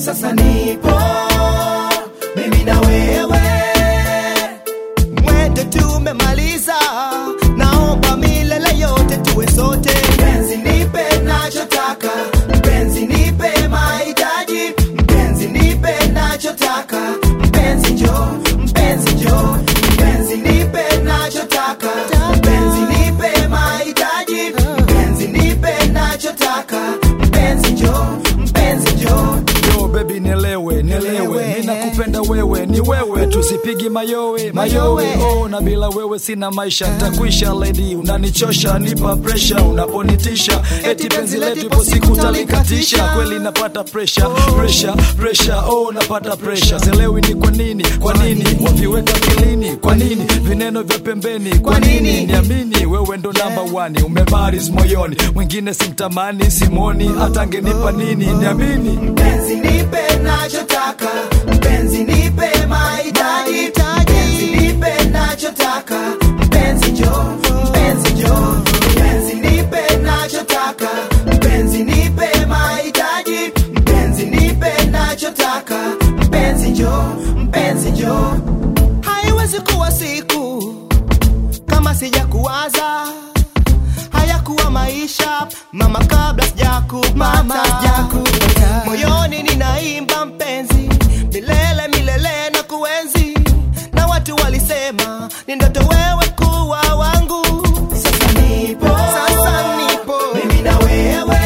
sasa nipo mimi na wewe mwendo tumemaliza, naomba milele yote tuwe sote. mpenzi nipe nachotaka mpenzi nipe mahitaji mpenzi nipe nachotaka mpenzi njo mpenzi njo mpenzi nipe nachotaka mpenzi nipe mahitaji mpenzi nipe nachotaka mpenzi njo mpenzi njo Yo baby nielewe, nielewe, ninakupenda wewe, ni wewe, tusipigi mayowe, mayowe. Oh, na bila wewe sina maisha, ntakwisha lady, unanichosha, nipa pressure, unaponitisha, eti penzi letu ipo siku talikatisha, kweli napata pressure, pressure, pressure, oh napata pressure, selewi ni kwa nini, kwa nini waviweka kilini, kwa nini vineno vya pembeni, kwa nini niamini wewe ndo namba one, umebaris moyoni, mwingine simtamani, simoni, hata angenipa nini, niamini mpenzi nipe nachotaka mpenzi nipe mahitaji mpenzi nipe nachotaka mpenzi njo mpenzi njo mpenzi nipe nachotaka mpenzi nipe mahitaji mpenzi nipe nachotaka mpenzi njo mpenzi njo Haiwezi kuwa siku kama sijakuwaza, hayakuwa maisha mama, kabla sijakupata. Moyoni ninaimba mpenzi, milele milele na kuenzi, na watu walisema ni ndoto wewe kuwa wangu. sasa nipo Sasa nipo mimi na wewe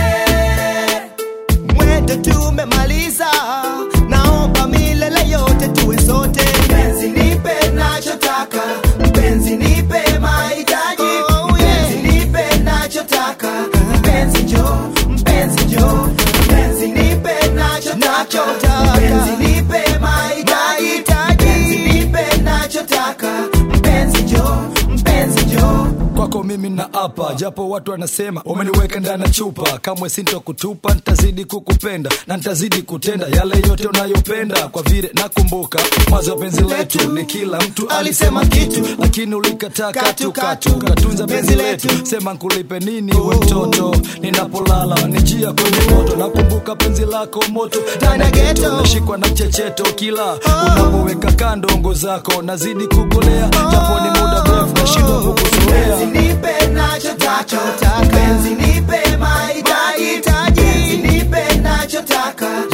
mwendo tumemaliza, naomba milele yote tuwe sote. mpenzi nipe nachotaka mpenzi nipe mahitaji Oh, yeah. mpenzi nipe nachotaka mpenzi njo mpenzi njo mpenzi nipe nachotaka Nachotaka. mpenzi nipe mahitaji Mahitaji. mpenzi nipe nachotaka mpenzi njo mpenzi njo kwako mimi na apa japo watu wanasema umeniweka ndani ya chupa kamwe sintokutupa nitazidi kukupenda na nitazidi kutenda yale yote unayopenda kwa vile nakumbuka mwanzo wa penzi letu ni kila mtu alisema kitu lakini ulikataa katu katu katunza penzi letu sema nkulipe nini we mtoto ninapolala nijia kwenye moto nakumbuka penzi lako moto ndani ya geto nashikwa na mchecheto kila unapoweka kando ngo zako nazidi kugolea japo ni muda mrefu nashindwa kukuzoea mpenzi nipe nachotaka mpenzi nipe mahitaji mpenzi nipe nachotaka